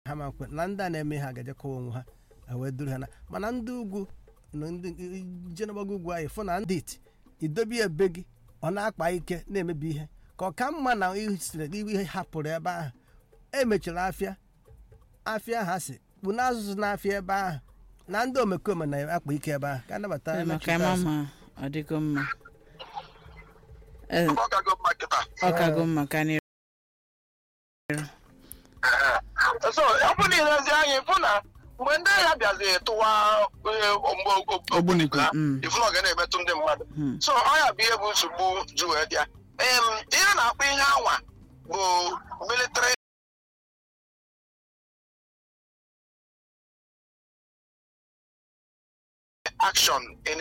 ha ma nkwe na ndị a na-eme ha ga-ejekọwa onwe ha ha wee duru ha na mana ndị ugwu na ndị jenagbago ugwu anyị fụ na ndị iti idobe ya ebe gị ọ na-akpa ike na-emebi ihe ka ọ ka mma na isiri ihe hapụrụ ebe ahụ emechiri afịa afịa ha si bụ na azụzụ n'afịa ebe ahụ na ndị omekome na-akpa ike ebe ahụ ka anabata maka emechita ịma azụ. ma ọ dịgo mma Ee, ọ kago mma kịta ọ kago mma ka anyị so ọ bụ na ilezi anyị fụ na mgbe ndị agha bịazi tụwa eh, mgbe ogbunigwe ha Mm. ifu na ọ ga na-emetụ ndị mmadụ Hmm. so ọ ya bụ ihe bụ nsogbu ju wee bịa Em, ihe na-akpọ ihe anwa bụ military action in